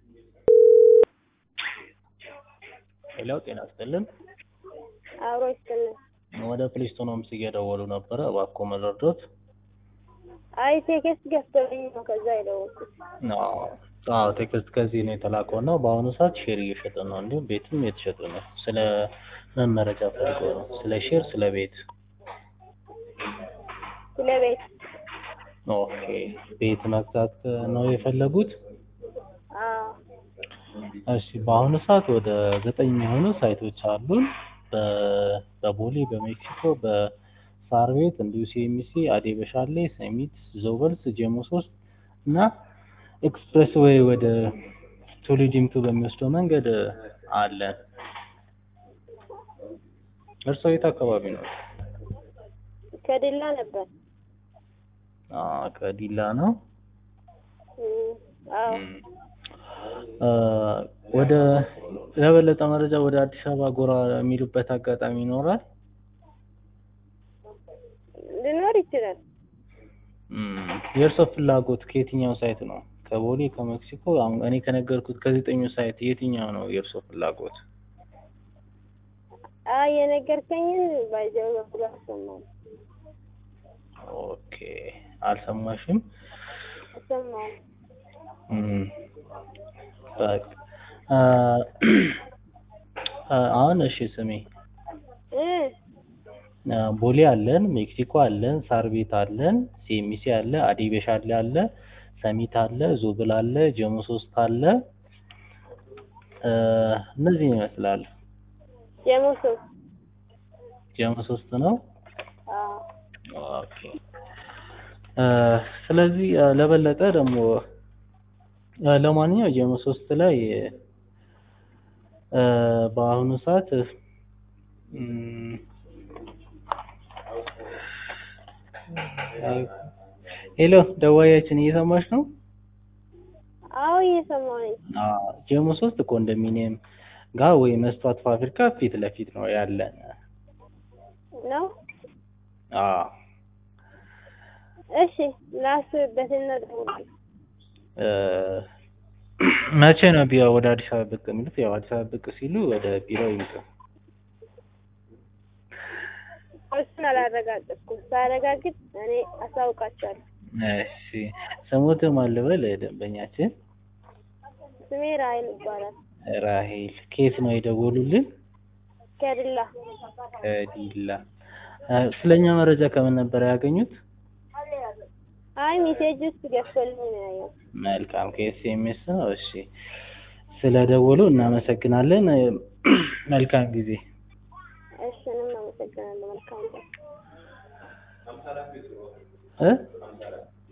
ሄሎ ጤና ይስጥልን። አብሮ ይስጥልን። ወደ ፕሌስቶኖምስ እየደወሉ ነበረ፣ እባክዎ መረዶት? አይ ቴክስት ገዝቶልኝ ነው ከዛ የደወልኩት። አዎ ቴክስት ከዚህ ነው የተላከው እና በአሁኑ ሰዓት ሼር እየሸጥን ነው፣ እንዲሁም ቤትም እየተሸጠ ነው። ስለ ምን መረጃ ፈልገው ነው? ስለ ሼር፣ ስለ ቤት? ስለ ቤት ኦኬ ቤት መግዛት ነው የፈለጉት? አዎ እሺ በአሁኑ ሰዓት ወደ ዘጠኝ የሚሆኑ ሳይቶች አሉን። በ- በቦሌ፣ በሜክሲኮ፣ በሳር ቤት እንዲሁ ሲኤምሲ፣ አዴ በሻሌ፣ ሰሚት፣ ዞበልስ፣ ጀሞ ሶስት እና ኤክስፕሬስ ዌይ ወደ ቱሉ ዲምቱ በሚወስደው መንገድ አለን። እርስዎ የት አካባቢ ነው? ከዲላ ነበር። አዎ ከዲላ ነው። እም፣ አዎ እ ወደ ለበለጠ መረጃ ወደ አዲስ አበባ ጎራ የሚሉበት አጋጣሚ ይኖራል? ሊኖር ይችላል። እም፣ የእርስዎ ፍላጎት ከየትኛው ሳይት ነው? ከቦሌ፣ ከሜክሲኮ? አሁን እኔ ከነገርኩት ከዘጠኙ ሳይት የትኛው ነው የእርስዎ ፍላጎት? አይ የነገርከኝን ባይዘው በኩል አልሰማሁም ኦኬ አልሰማሽም? አልሰማሁም። እም፣ በቃ እ እ አሁን እሺ ስሜ እ እ ቦሌ አለን፣ ሜክሲኮ አለን፣ ሳር ቤት አለን፣ ሲኤምሲ አለ፣ አዴ በሻሌ አለ፣ ሰሚት አለ፣ ዞብል አለ፣ ጀሞ ሶስት አለ። እ እነዚህን ይመስላል። ጀሞ ሶስት ጀሞ ሶስት ነው። አዎ ኦኬ እ ስለዚህ እ ለበለጠ ደግሞ እ ለማንኛውም ጀሞ ሶስት ላይ እ በአሁኑ ሰዓት እም ሄሎ ደዋያችን እየሰማሽ ነው? አዎ እየሰማሁ ነኝ። አዎ ጀሞ ሶስት ኮንዶሚኒየም ጋር ወይ መስተዋት ፋብሪካ ፊት ለፊት ነው ያለን። ነው አዎ እሺ ላስብበትና እደውላለሁ። እ መቼ ነው ቢሮ ወደ አዲስ አበባ ብቅ የሚሉት? ያው አዲስ አበባ ብቅ ሲሉ ወደ ቢሮ ይምጡ። እሱን አላረጋገጥኩም። ሳረጋግጥ እኔ አሳውቃቸዋለሁ። እሺ ስሞትም ማን ልበል ደንበኛችን? ስሜ ራሔል ይባላል። ራሔል ከየት ነው የደወሉልን? ከዲላ ከዲላ እ ስለኛ መረጃ ከምን ነበር ያገኙት? አይ ሜሴጅ ውስጥ ገዝቶልኝ ነው ያየሁት። መልካም ከኤስኤምኤስ ነው። እሺ ስለደወሉ እናመሰግናለን። እ መልካም ጊዜ። እሺ እኔም አመሰግናለሁ። መልካም ቀን። እ